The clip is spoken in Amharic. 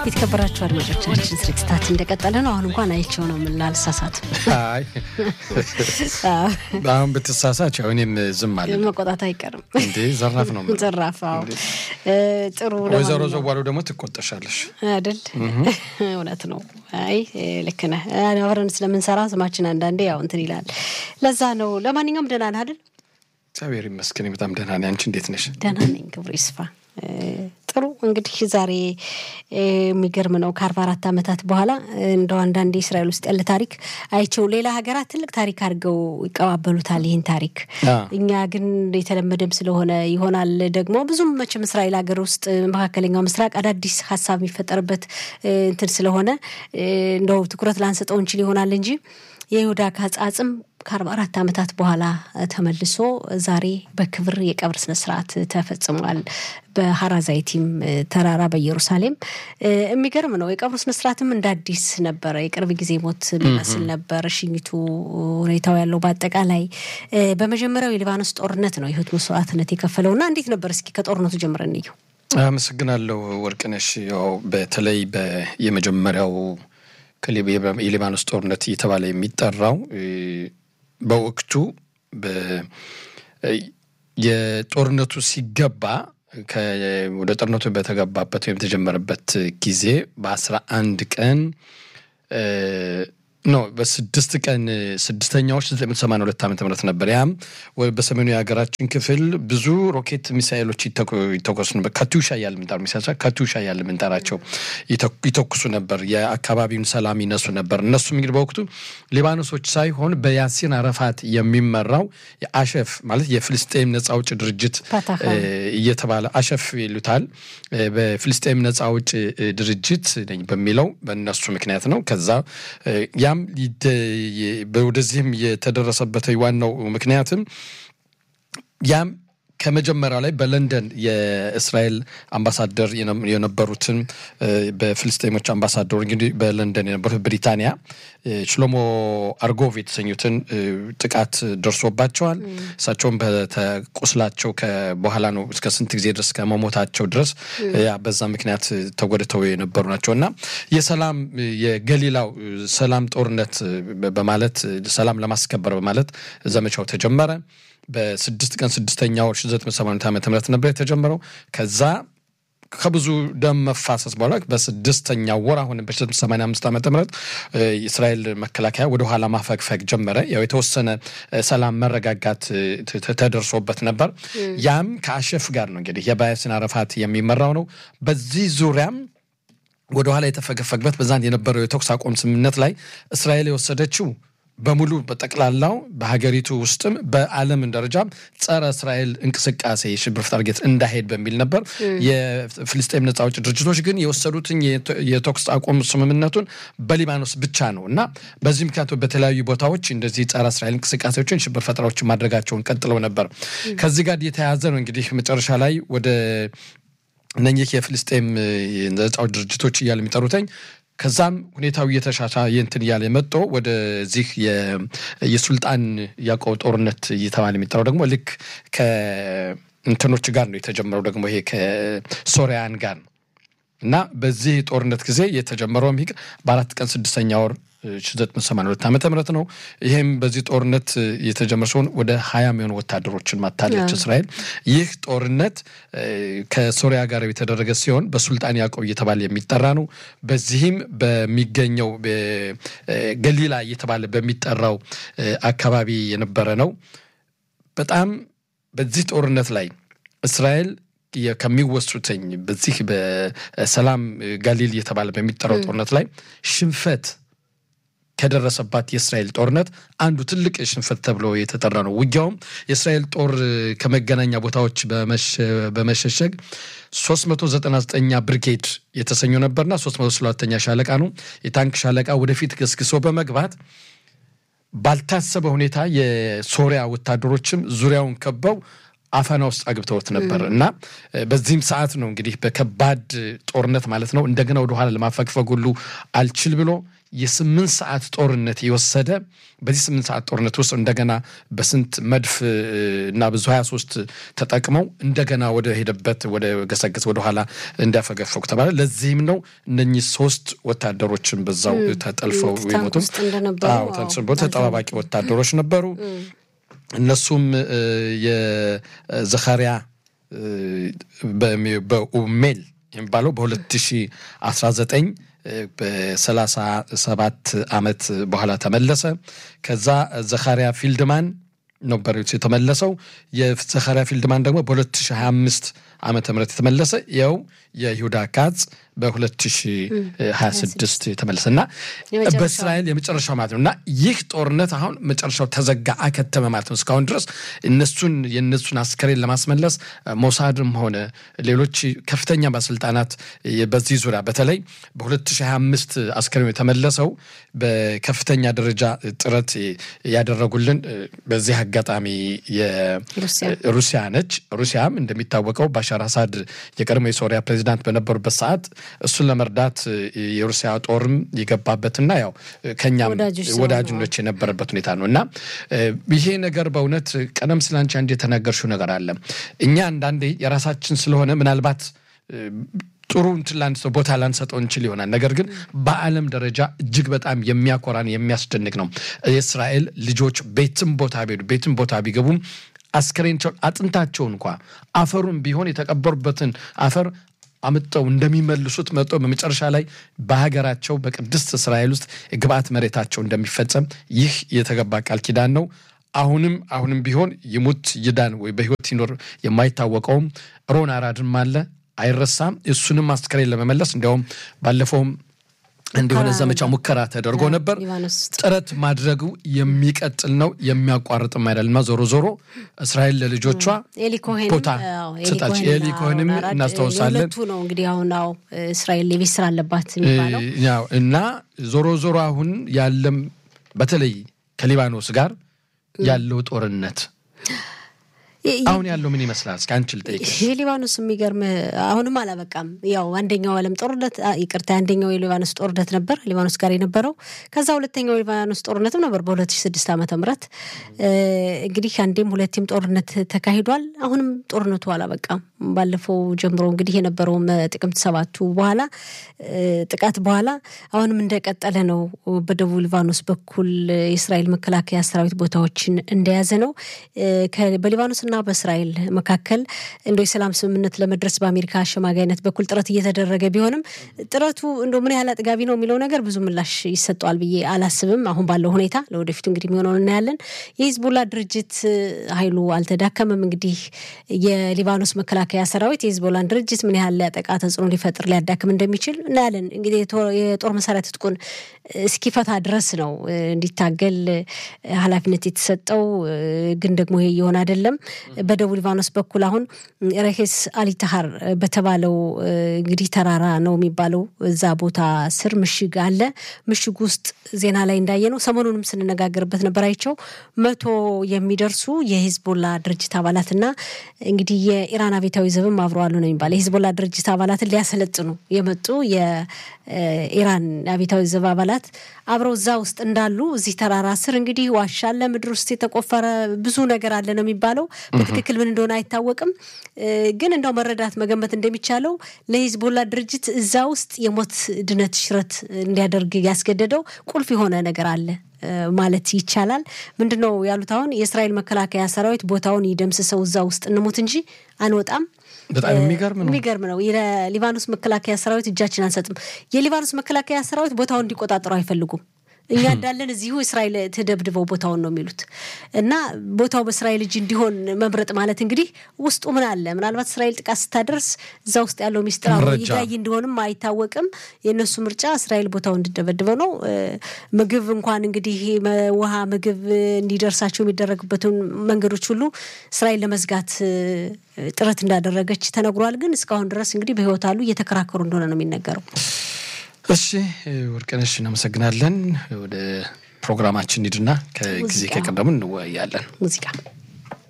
የተከበራችሁ አድማጮቻችን ስርጭታችን እንደቀጠለ ነው። አሁን እንኳን አይቼው ነው ምን ላልሳሳት። አይ አሁን ብትሳሳች ያው እኔም ዝም አለ መቆጣት አይቀርም እንዴ ዘራፍ ነው የምለው። ዘራፍ። አዎ ጥሩ ወይዘሮ ለማንኛውም ዘዋሉ ደግሞ ትቆጠሻለሽ። አይደል? እውነት ነው። አይ ልክ ነህ። አብረን ስለምንሰራ ስማችን አንዳንዴ ያው እንትን ይላል። ለዛ ነው። ለማንኛውም ደህና ነህ አይደል? እግዚአብሔር ይመስገን በጣም ደህና ነኝ። አንቺ እንዴት ነሽ? ደህና ነኝ። ክብሩ ይስፋ። ጥሩ እንግዲህ ዛሬ የሚገርም ነው። ከአርባ አራት ዓመታት በኋላ እንደው አንዳንዴ እስራኤል ውስጥ ያለ ታሪክ አይቸው ሌላ ሀገራት ትልቅ ታሪክ አድርገው ይቀባበሉታል ይህን ታሪክ። አ። እኛ ግን የተለመደም ስለሆነ ይሆናል ደግሞ ብዙም መቼም እስራኤል ሀገር ውስጥ መካከለኛው ምስራቅ አዳዲስ ሀሳብ የሚፈጠርበት እ, እንትን ስለሆነ እ, እንደው ትኩረት ላንሰጠው እንችል ይሆናል እንጂ የይሁዳ አጽም ከአርባ አራት ዓመታት በኋላ ተመልሶ ዛሬ በክብር የቀብር ስነስርዓት ተፈጽሟል። በሀራዛይቲም ተራራ በኢየሩሳሌም እ፣ የሚገርም ነው። የቀብሩ ስነስርዓትም እንደ አዲስ ነበረ። የቅርብ ጊዜ ሞት የሚመስል ነበር ሽኝቱ፣ ሁኔታው ያለው በአጠቃላይ እ፣ በመጀመሪያው የሊባኖስ ጦርነት ነው የህይወት መስዋዕትነት የከፈለው እና እንዴት ነበር? እስኪ ከጦርነቱ ጀምረን እንየው። አመሰግናለሁ ወርቅነሽ። ያው በተለይ በ- የመጀመሪያው ከሊብ- የሊባኖስ ጦርነት እየተባለ የሚጠራው እ፣ በወቅቱ በ- እ፣ የጦርነቱ ሲገባ ከ- ወደ ጦርነቱ በተገባበት ወይም የተጀመረበት ጊዜ በአስራ አንድ ቀን እ፣ ኖ በስድስት ቀን ስድስተኛዎች ዘጠኝ መቶ ሰማንያ ሁለት ዓመተ ምህረት ነበር። ያም ወ- በሰሜኑ የሀገራችን ክፍል ብዙ ሮኬት ሚሳይሎች ይተኩ- ይተኮሱ ነበር። ካቱሻ እያለ ምንጠራ ሚሳ ካቱሻ እያለ ምንጠራቸው ይተኩ- ይተኩሱ ነበር። የአካባቢውን ሰላም ይነሱ ነበር። እነሱም እንግዲህ በወቅቱ ሊባኖሶች ሳይሆን በያሲን አረፋት የሚመራው የአሸፍ ማለት የፍልስጤም ነጻ አውጭ ድርጅት ፋታህ እ፣ እየተባለ አሸፍ ይሉታል። እ፣ በፍልስጤም ነጻ አውጭ እ፣ ድርጅት ነኝ በሚለው በእነሱ ምክንያት ነው። ከዛ እ፣ ያም ይደ- የ- ወደዚህም የተደረሰበት ዋናው ምክንያትም ያም ከመጀመሪያው ላይ በለንደን የእስራኤል አምባሳደር የነ- የነበሩትን እ፣ በፍልስጤሞች አምባሳደሩ እንግዲህ በለንደን የነበሩት ብሪታንያ እ፣ ሽሎሞ አርጎቭ የተሰኙትን እ፣ ጥቃት ደርሶባቸዋል። እሳቸውም በተቁስላቸው በኋላ ነው እስከ ስንት ጊዜ ድረስ ከመሞታቸው ድረስ ያ በዛ ምክንያት ተጎድተው የነበሩ ናቸው እና የሰላም የገሊላው ሰላም ጦርነት በማለት ሰላም ለማስከበር በማለት ዘመቻው ተጀመረ። በስድስት ቀን ስድስተኛ ወር 1980 ዓመተ ምህረት ነበር የተጀመረው። ከዛ ከብዙ ደም መፋሰስ በኋላ በስድስተኛው ወር አሁን በ1985 ዓመተ ምህረት እ፣ የእስራኤል መከላከያ ወደ ኋላ ማፈግፈግ ጀመረ። ያው የተወሰነ እ፣ ሰላም መረጋጋት እ፣ ተ- ተ- ተደርሶበት ነበር። ያም ከአሸፍ ጋር ነው እንግዲህ የባያሲን አረፋት የሚመራው ነው። በዚህ ዙሪያም ወደ ኋላ የተፈገፈግበት በዛን የነበረው የተኩስ አቁም ስምምነት ላይ እስራኤል የወሰደችው በሙሉ በጠቅላላው በሀገሪቱ ውስጥም በዓለም ደረጃ ጸረ እስራኤል እንቅስቃሴ የሽብር ታርጌት እንዳይሄድ በሚል ነበር። የፍልስጤም ነጻ አውጪ ድርጅቶች ግን የወሰዱትን የተ- የተኩስ አቁም ስምምነቱን በሊባኖስ ብቻ ነው እና በዚህ ምክንያቱ በተለያዩ ቦታዎች እንደዚህ ጸረ እስራኤል እንቅስቃሴዎችን ሽብር ፈጠራዎችን ማድረጋቸውን ቀጥለው ነበር። ከዚህ ጋር የተያያዘ ነው እንግዲህ መጨረሻ ላይ ወደ እነኚህ የፍልስጤም ነጻ አውጪ ድርጅቶች እያለ የሚጠሩተኝ ከዛም ሁኔታው እየተሻሻ እንትን እያለ መጦ ወደዚህ የ- የሱልጣን ያዕቆብ ጦርነት እየተባለ የሚጠራው ደግሞ ልክ ከእንትኖች ጋር ነው የተጀመረው ደግሞ ይሄ ከሶሪያን ጋር ነው እና በዚህ ጦርነት ጊዜ የተጀመረው ሚግ በአራት ቀን ስድስተኛ ወር 1982 ዓመተ ምህረት ነው። ይህም በዚህ ጦርነት የተጀመረ ሲሆን ወደ ሀያ የሚሆኑ ወታደሮችን ማታለች እስራኤል። ይህ ጦርነት እ፣ ከሶሪያ ጋር የተደረገ ሲሆን በሱልጣን ያዕቆብ እየተባለ የሚጠራ ነው። በዚህም በሚገኘው በ- እ፣ ገሊላ እየተባለ በሚጠራው እ፣ አካባቢ የነበረ ነው። በጣም በዚህ ጦርነት ላይ እስራኤል የ- ከሚወሱትኝ በዚህ በሰላም ጋሊል እየተባለ በሚጠራው ጦርነት ላይ ሽንፈት ከደረሰባት የእስራኤል ጦርነት አንዱ ትልቅ ሽንፈት ተብሎ የተጠራ ነው። ውጊያውም የእስራኤል ጦር ከመገናኛ ቦታዎች በመሸ- በመሸሸግ 399ኛ ብርጌድ የተሰኘው ነበርና 302ኛ ሻለቃ ነው የታንክ ሻለቃ ወደፊት ገስግሶ በመግባት ባልታሰበ ሁኔታ የሶሪያ ወታደሮችም ዙሪያውን ከበው አፈና ውስጥ አግብተውት ነበር እና በዚህም ሰዓት ነው እንግዲህ በከባድ ጦርነት ማለት ነው እንደገና ወደኋላ ለማፈግፈግ ሁሉ አልችል ብሎ የስምንት ሰዓት ጦርነት የወሰደ በዚህ ስምንት ሰዓት ጦርነት ውስጥ እንደገና በስንት መድፍ እና ብዙ 23 ተጠቅመው እንደገና ወደ ሄደበት ወደ ገሰገስ ወደኋላ እንዲያፈገፈጉ ተባለ። ለዚህም ነው እነኚህ ሶስት ወታደሮችን በዛው ተጠልፈው የሞቱ ተጠባባቂ ወታደሮች ነበሩ። እነሱም የዘካሪያ በኡሜል የሚባለው በ2019 በሰላሳ ሰባት ዓመት በኋላ ተመለሰ። ከዛ ዘካሪያ ፊልድማን ነበር የተመለሰው። የዘካሪያ ፊልድማን ደግሞ በ2025 ዓመተ ምህረት የተመለሰ ያው የይሁዳ ካጽ በ2026 የተመለሰ እና በእስራኤል የመጨረሻው ማለት ነው እና ይህ ጦርነት አሁን መጨረሻው ተዘጋ አከተመ ማለት ነው። እስካሁን ድረስ እነሱን የእነሱን አስከሬን ለማስመለስ ሞሳድም ሆነ ሌሎች ከፍተኛ ባለስልጣናት በዚህ ዙሪያ በተለይ በ2025 አስከሬኑ የተመለሰው በከፍተኛ ደረጃ ጥረት ያደረጉልን በዚህ አጋጣሚ ሩሲያ ነች። ሩሲያም እንደሚታወቀው ባሻር አሳድ የቀድሞ የሶሪያ ፕሬዚዳንት በነበሩበት ሰዓት እሱን ለመርዳት የሩሲያ ጦርም የገባበትና ያው ከኛም ወዳጅኖች የነበረበት ሁኔታ ነው እና ይሄ ነገር በእውነት ቀደም ስለ አንቺ አንድ የተናገርሽው ነገር አለ። እኛ አንዳንዴ የራሳችን ስለሆነ ምናልባት ጥሩ እንትን ለአንድ ሰው ቦታ ላንሰጠው እንችል ይሆናል። ነገር ግን በዓለም ደረጃ እጅግ በጣም የሚያኮራን የሚያስደንቅ ነው። የእስራኤል ልጆች ቤትም ቦታ ቢሄዱ ቤትም ቦታ ቢገቡም አስከሬናቸውን አጥንታቸውን እንኳ አፈሩን ቢሆን የተቀበሩበትን አፈር አምጠው እንደሚመልሱት መጦ በመጨረሻ ላይ በሀገራቸው በቅድስት እስራኤል ውስጥ የግብአት መሬታቸው እንደሚፈጸም ይህ የተገባ ቃል ኪዳን ነው። አሁንም አሁንም ቢሆን ይሙት ይዳን ወይ በህይወት ይኖር የማይታወቀውም ሮን አራድም አለ አይረሳም። እሱንም አስከሬን ለመመለስ እንዲያውም ባለፈውም እንደሆነ ዘመቻ ሙከራ ተደርጎ ነበር። ጥረት ማድረጉ የሚቀጥል ነው የሚያቋርጥም አይደለማ። ዞሮ ዞሮ እስራኤል ለልጆቿ ቦታ ስጣች። ኤሊ ኮሄንም እናስታውሳለን ነው እንግዲህ አሁን ው እስራኤል የቤት ስራ አለባት የሚባለው እና ዞሮ ዞሮ አሁን ያለም በተለይ ከሊባኖስ ጋር ያለው ጦርነት አሁን ያለው ምን ይመስላል? እስኪ አንቺ ልጠይቅሽ። የሊባኖስ የሚገርም አሁንም አላበቃም። ያው አንደኛው ዓለም ጦርነት ይቅርታ፣ አንደኛው የሊባኖስ ጦርነት ነበር ሊባኖስ ጋር የነበረው። ከዛ ሁለተኛው የሊባኖስ ጦርነትም ነበር በ2006 ዓመተ ምህረት እንግዲህ አንዴም ሁለቴም ጦርነት ተካሂዷል። አሁንም ጦርነቱ አላበቃም። ባለፈው ጀምሮ እንግዲህ የነበረውም ጥቅምት ሰባቱ በኋላ ጥቃት በኋላ አሁንም እንደቀጠለ ነው። በደቡብ ሊባኖስ በኩል የእስራኤል መከላከያ ሰራዊት ቦታዎችን እንደያዘ ነው። በሊባኖስና በእስራኤል መካከል እንደ የሰላም ስምምነት ለመድረስ በአሜሪካ አሸማጋይነት በኩል ጥረት እየተደረገ ቢሆንም ጥረቱ እንደ ምን ያህል አጥጋቢ ነው የሚለው ነገር ብዙ ምላሽ ይሰጠዋል ብዬ አላስብም። አሁን ባለው ሁኔታ ለወደፊቱ እንግዲህ የሚሆነውን እናያለን። የሂዝቡላ ድርጅት ኃይሉ አልተዳከመም። እንግዲህ የሊባኖስ መከላከያ ሰራዊት የሂዝቦላን ድርጅት ምን ያህል ሊያጠቃ ተጽዕኖ ሊፈጥር ሊያዳክም እንደሚችል እናያለን። እንግዲህ የጦር መሳሪያ ትጥቁን እስኪፈታ ድረስ ነው እንዲታገል ኃላፊነት የተሰጠው። ግን ደግሞ ይሄ እየሆነ አይደለም። በደቡብ ሊባኖስ በኩል አሁን ረሄስ አሊታሃር በተባለው እንግዲህ ተራራ ነው የሚባለው እዛ ቦታ ስር ምሽግ አለ። ምሽግ ውስጥ ዜና ላይ እንዳየ ነው ሰሞኑንም ስንነጋገርበት ነበር አይቸው መቶ የሚደርሱ የሂዝቦላ ድርጅት አባላትና እንግዲህ የኢራን አብዮታዊ ዘብም አብረዋሉ ነው የሚባለው የሂዝቦላ ድርጅት አባላትን ሊያሰለጥኑ የመጡ የኢራን አብዮታዊ ዘብ አባላት አብረው እዛ ውስጥ እንዳሉ እዚህ ተራራ ስር እንግዲህ ዋሻ አለ፣ ምድር ውስጥ የተቆፈረ ብዙ ነገር አለ ነው የሚባለው። በትክክል ምን እንደሆነ አይታወቅም። ግን እንደው መረዳት መገመት እንደሚቻለው ለሂዝቦላ ድርጅት እዛ ውስጥ የሞት ድነት ሽረት እንዲያደርግ ያስገደደው ቁልፍ የሆነ ነገር አለ ማለት ይቻላል። ምንድን ነው ያሉት? አሁን የእስራኤል መከላከያ ሰራዊት ቦታውን ይደምስሰው እዛ ውስጥ እንሙት እንጂ አንወጣም። በጣም የሚገርም ነው። የሚገርም ነው። የሊባኖስ መከላከያ ሰራዊት እጃችን አንሰጥም። የሊባኖስ መከላከያ ሰራዊት ቦታውን እንዲቆጣጠሩ አይፈልጉም። እኛ እንዳለን እዚሁ እስራኤል ትደብድበው ቦታውን ነው የሚሉት እና ቦታው በእስራኤል እጅ እንዲሆን መምረጥ ማለት እንግዲህ ውስጡ ምን አለ? ምናልባት እስራኤል ጥቃት ስታደርስ እዛ ውስጥ ያለው ሚስጥር ይጋይ እንደሆንም አይታወቅም። የእነሱ ምርጫ እስራኤል ቦታው እንዲደበድበው ነው። ምግብ እንኳን እንግዲህ ውሃ፣ ምግብ እንዲደርሳቸው የሚደረግበትን መንገዶች ሁሉ እስራኤል ለመዝጋት ጥረት እንዳደረገች ተነግሯል። ግን እስካሁን ድረስ እንግዲህ በህይወት አሉ እየተከራከሩ እንደሆነ ነው የሚነገረው። እሺ ወርቅነሽ እናመሰግናለን። ወደ ፕሮግራማችን ሂድና ከጊዜ ከቀደሙ እንወያያለን። ሙዚቃ